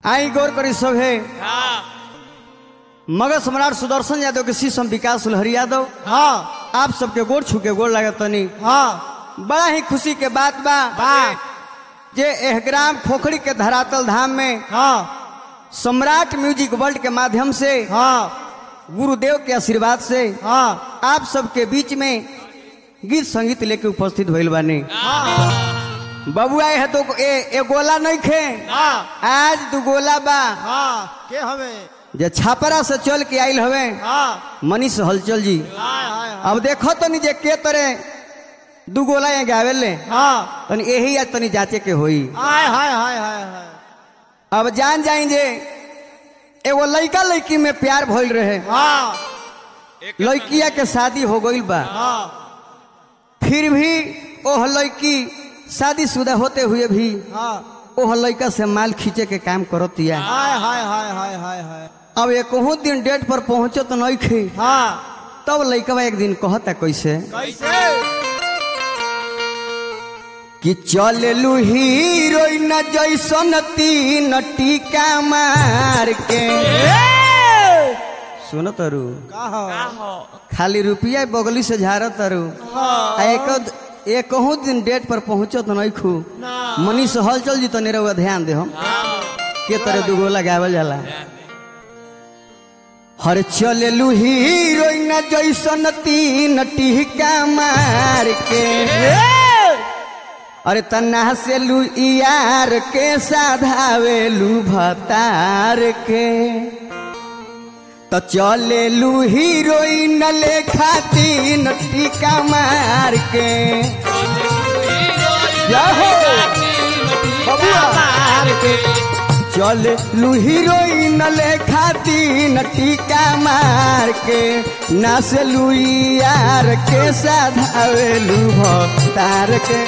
आई गौर करी सब है हाँ मगध सम्राट सुदर्शन यादव के शिष्य हम विकास सुलहरी यादव हाँ आप सबके गोड़ छू के गोड़ लागत तनी हाँ बड़ा ही खुशी के बात बा बा जे एह ग्राम खोखड़ी के धरातल धाम में हाँ सम्राट म्यूजिक वर्ल्ड के माध्यम से हाँ गुरुदेव के आशीर्वाद से हाँ आप सबके बीच में गीत संगीत लेके उपस्थित भइल बानी बबुआ है तो ए, ए गोला नहीं खे हाँ आज दू गोला बा हाँ के हमें जे छापरा से चल के आइल हवे हाँ मनीष हलचल जी हाय हाय अब देखो तनी जे के तरह दू गोला यहाँ गावेले हाँ तनी यही आज तनी जांचे के होई हाय हाय हाय हाय हाय अब जान जाई जे एगो लड़का लड़की में प्यार भइल रहे हाँ लड़किया के शादी हो गइल बा हाँ फिर भी ओह लड़की शादीशुदा होते हुए भी हाँ ओह लड़का से माल खींचे के काम करतिया हाय हाय हाय हाय हाय हाय अब एक दिन डेट पर पहुंचो तो नहीं खे हाँ तब लड़का एक दिन कहता कैसे कैसे कि चललू हीरोइन जैसन तीन टीका मार के सुनो तरु कहा खाली रुपया बगली से झाड़ तरु आ एक एक दिन डेट पर पहुंचो तो नहीं खू मनीष हलचल जी तो रहुआ ध्यान दे हम के तरह दुगो लगावल जाला हर चललू हीरोइन जैसन तीन टीका मार के अरे तना से लू यार के साधावे लू भतार के तो चले लू हीरोइन ले खातीन टीका मार के जाहो चल लू हीरोइन ले खातीन टीका मार के नाच लू यार के साधावे लू भतार के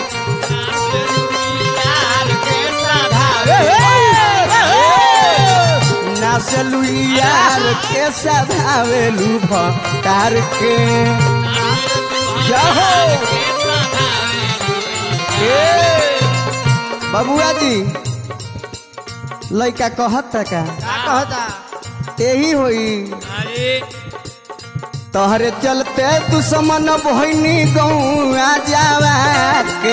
नाचलू यार के सधावेलू भतार के जाहो ए, बबुआ जी लड़का कहत का का कहता यही होई अरे तोहरे चलते दुश्मन बहनी गौआ जावा के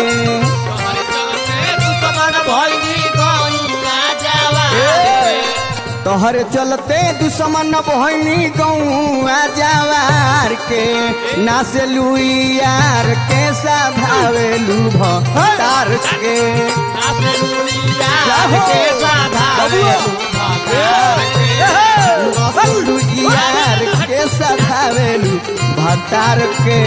तोहरे चलते दुश्मन बहनी गौआ जवार के नाचलू यार के साधावेलू भतार के नाचलू यार के साधावेलू भतार के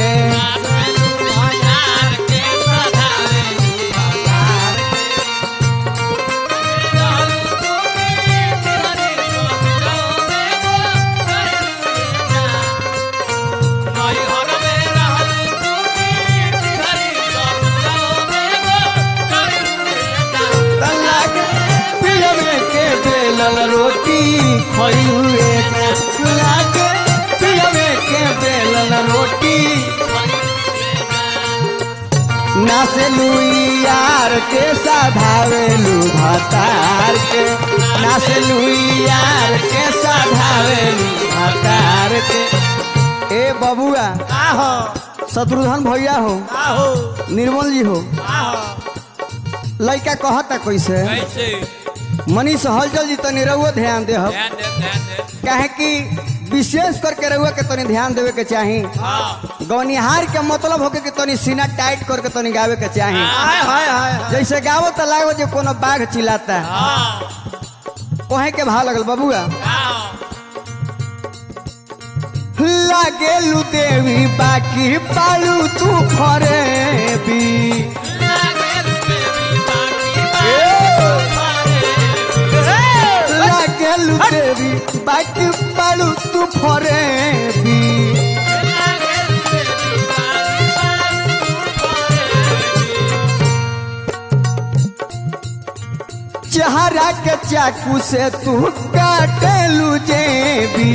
तल्ला के पियवे के बेलल रोटी खइहुए के तल्ला के पियवे के बेलल रोटी नाचलू यार के साधावेलू भतार के नाचलू यार के साधावेलू भतार के ए बबुआ आहो शत्रुघ्न भैया हो आहो निर्मल जी हो आहो लड़का कहता कैसे कैसे मनीष हलचल जी तनी रहुआ ध्यान दे हम ध्यान दे ध्यान दे काहे कि विशेष करके रहुआ के तनी ध्यान देवे के चाही हाँ गवनिहार के मतलब होके कि तनी सीना टाइट करके तनी गावे के चाही हाय हाय हाय हाय जैसे गावो तो लागो जे कोनो बाघ चिल्लाता हाँ कोहे के भाव लगल बबुआ हाँ लागेलू देवी बाकी पालू तू फरे भी लागेलू देवी बाकी पालू तू फरे भी चेहरा के चाकू से तू काटेलू जेबी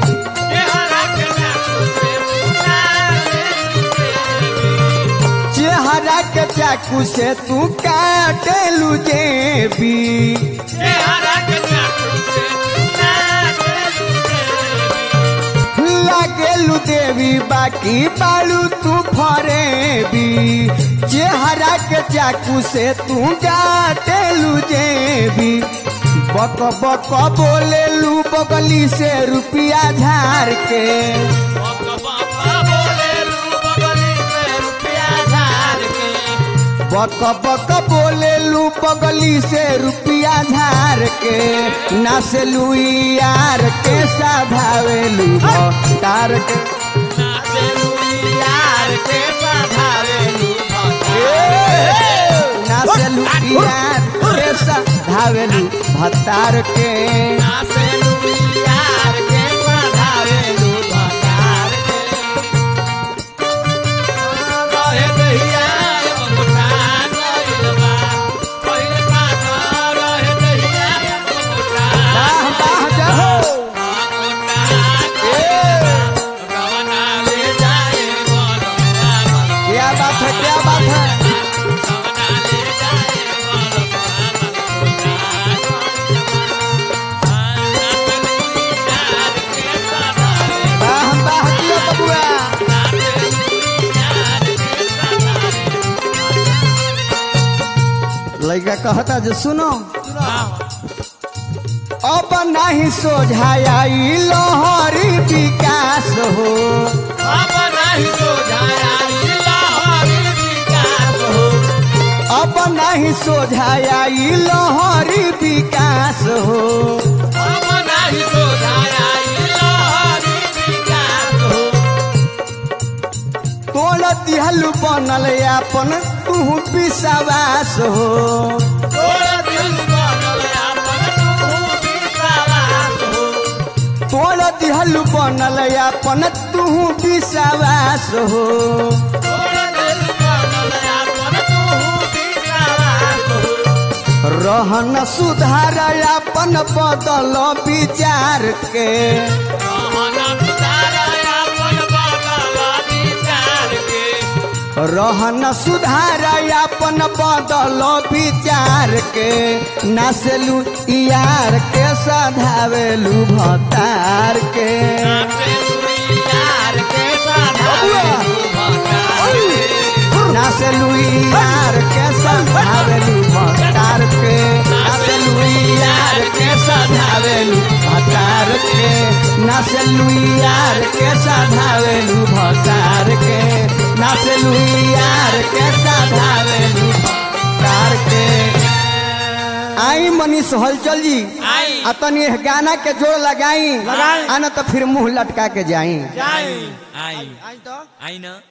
चेहरा के चाकू से तू काटेलू जेबी चेहरा के चाकू बाकी बालू तू फरे भी चेहरा के चाकू से तू काटेलू जेबी बक बक बोले लू बगली से रुपिया झार के बक बक बोले लू बगली से रुपिया झार के नासे लू यार के साधावेलू तार के नासेलू यार के साधावेलू भतार के वाह वाह जहो क्या बात है क्या बात है वाह वाह जियो बबुआ लड़का कहता जो सुनो अब नहीं सोझाई लहरी विकास हो अब नहीं सोझाई लहरी विकास हो तोड़ दिहल बनल अपन तू विश्वास हो तोड़ दिहल बनल अपन तू विश्वास हो रहन सुधार अपन बदल विचार के रहन सुधार अपन बदल विचार के नासेलू यार के सधावेलू भतार के नासेलू यार के सधावेलू भतार के नासेलू यार के सधावेलू भतार के नासेलू यार के सधावेलू भतार के नासेलू यार के सधावेलू भतार के आई मनीष हलचल जी आई। आ तनी एह गाना के जोड़ लगाई लगाई। आ न तो फिर मुंह लटका के जाई जाई आई आई तो आई ना